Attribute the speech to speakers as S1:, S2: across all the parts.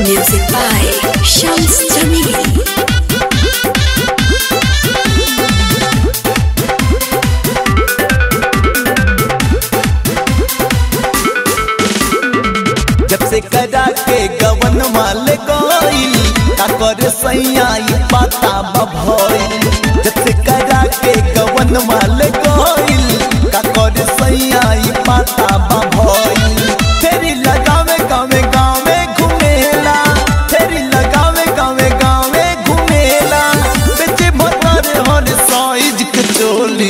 S1: Music by Shams Jamil.
S2: जब से करा के गवन माल गईल का करे सैया ई पाता बभईल जब से करा के गवन माल गईल का करे सैया ई पाता बभईल फेरी लगावे गावे गावे घुमेला फेरी लगावे गावे गावे घुमेला बेचे भतर हर साइज के चोली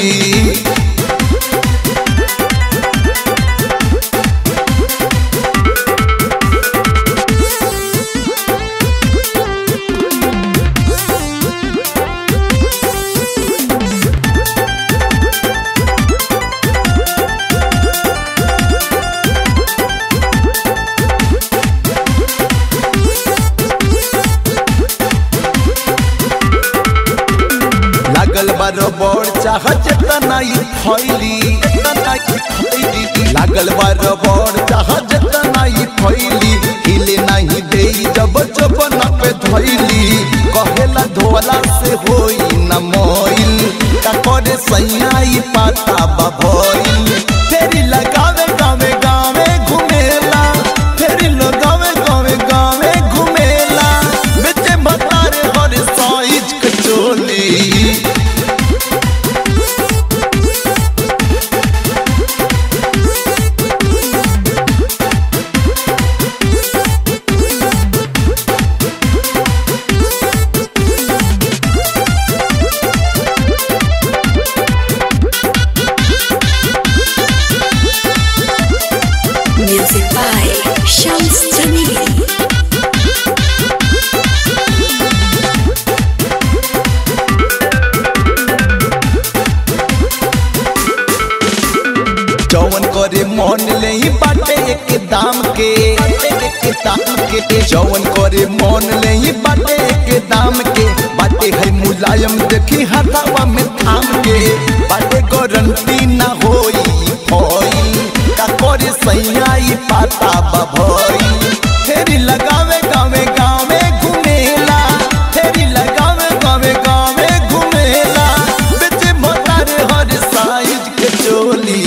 S2: लागल बारो बड़ चाह जेतना ई फैली जेतना ई फैली लागल बारो बड़ चाह जेतना ई फैली हिले नहीं देई जब जब न पे धैली कहेला धोला से होई न मोइल का करे सैया ई पाता बभइल फेरी लगावे गावे गावे घुमेला फेरी लगावे गावे गावे घुमेला बेचे भतारे हर साइज के चोली
S1: Music by Shams Jamil.
S2: जौन करे मन ले ही बाटे एक दाम के एक दाम के जौन करे मन ले ही बाटे एक दाम के बाटे है मुलायम देखी हथावा में थाम के बाटे गारंटी ना होई होई का करे सैया ई पाता बभई फेरी लगावे गावे गावे घुमेला फेरी लगावे गावे गावे घुमेला बेचे मोतारे हर साइज के चोली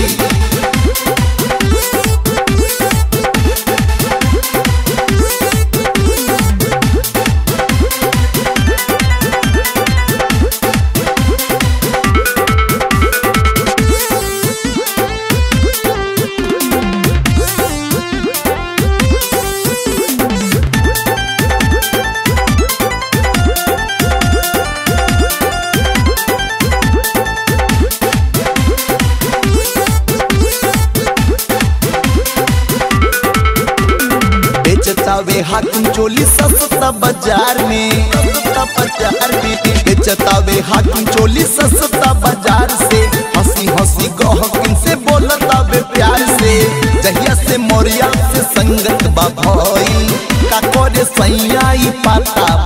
S2: बेचतावे हाकिम चोली सस्ता बाजार में सस्ता बाजार में बेचतावे हाकिम चोली सस्ता बाजार से हंसी हंसी गहकिन से बोलतावे प्यार से जहिया से मोरिया से संगत बा भइल का करे सैया ई पाता